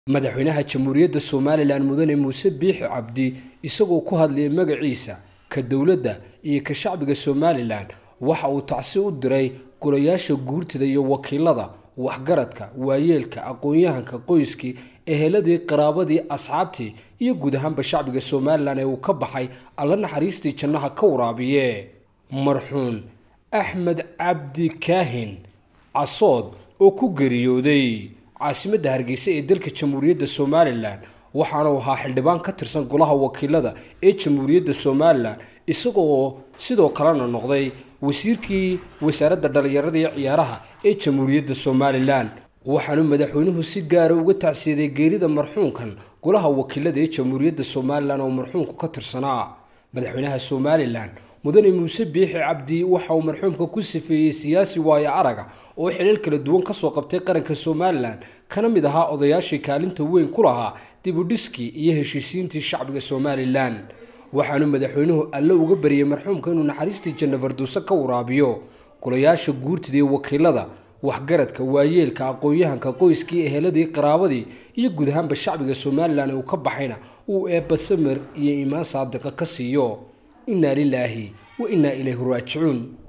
madaxweynaha jamhuuriyadda somalilan mudane muuse biixi cabdi isagoo ku hadlayay magaciisa ka dowladda iyo ka shacbiga somalilan waxa uu tacsi u diray golayaasha guurtida iyo wakiilada waxgaradka waayeelka aqoon-yahanka qoyskii eheladii qaraabadii asxaabtii iyo guud ahaanba shacbiga somalilan ee uu ka baxay alla naxariistii jannaha ka waraabiye marxuun axmed cabdi kaahin casood oo ku geeriyooday caasimadda hargeysa ee dalka jamhuuriyadda somalilan waxaana uu ahaa xildhibaan ka tirsan golaha wakiilada ee jamhuuriyadda somalilan isagoo sidoo kalena noqday wasiirkii wasaaradda dhallinyarada iyo ciyaaraha ee jamhuuriyadda somalilan waxaanu madaxweynuhu si gaara uga tacsiyaday geerida marxuunkan golaha wakiilada ee jamhuuriyadda somalilan oo marxuunku ka tirsanaa madaxweynaha somalilan mudane muuse biixi cabdi waxa uu marxuumka ku sifeeyey siyaasi waayo araga oo xilal kala duwan kasoo qabtay qaranka somalilan kana mid ahaa odayaashii kaalinta weyn ku lahaa dibudhiskii iyo heshiisiintii shacbiga somalilan waxaanu madaxweynuhu alle uga bariyey marxuumka inuu naxariistii janna farduuso ka waraabiyo golayaasha guurtida iyo wakiilada waxgaradka waayeelka aqoon-yahanka qoyskii eheladii qaraabadii iyo guud ahaanba shacbiga somalilan ee uu ka baxayna uu eebba samir iyo iimaan saadiqa ka siiyo inaa lilaahi wa innaa ilayhi raajicuun